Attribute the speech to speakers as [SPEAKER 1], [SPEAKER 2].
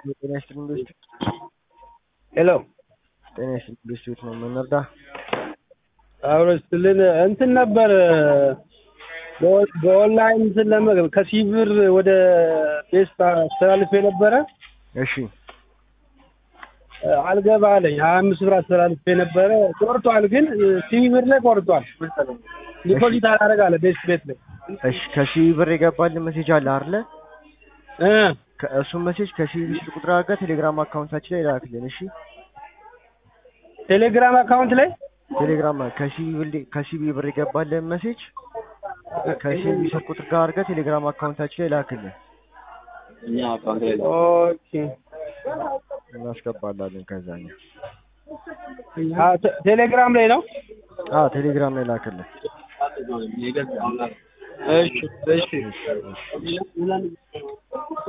[SPEAKER 1] ጤና ይስጥልኝ ኢንዱስትሪ
[SPEAKER 2] ሄሎ
[SPEAKER 1] ጤና ይስጥልኝ ኢንዱስትሪዎች ነው የምንረዳ
[SPEAKER 2] አብሮ ስትልን እንትን ነበር በ- በኦንላይን እንትን ለመ ከሲብር ወደ ቴስት አስተላልፌ ነበረ
[SPEAKER 1] እሺ
[SPEAKER 2] አልገባ አለኝ ሀያ አምስት ብር አስተላልፌ ነበረ ቆርጧል ግን ሲብር ላይ ቆርጧል ዲፖዚት አላደርግ አለ ቤስት ቤት ላይ
[SPEAKER 1] እሺ ከሺህ ብር የገባልን ሜሴጅ አለ አይደለ
[SPEAKER 2] እ
[SPEAKER 1] ከእሱም ሜሴጅ ከሺህ ብር ስልክ ቁጥር አድርገህ ቴሌግራም አካውንታችን ላይ ላክልን እሺ
[SPEAKER 2] ቴሌግራም አካውንት ላይ
[SPEAKER 1] ቴሌግራም ከሺህ ብር ከሺህ ብር የገባልን ሜሴጅ ከሺህ ብር ስልክ ቁጥር ጋር አድርገህ ቴሌግራም አካውንታችን ላይ ላክልን
[SPEAKER 2] ኦኬ
[SPEAKER 1] እናስገባላለን ከዛኛ
[SPEAKER 2] አ ቴ- ቴሌግራም ላይ ነው
[SPEAKER 1] አ ቴሌግራም ላይ ላክልን
[SPEAKER 2] እሺ እሺ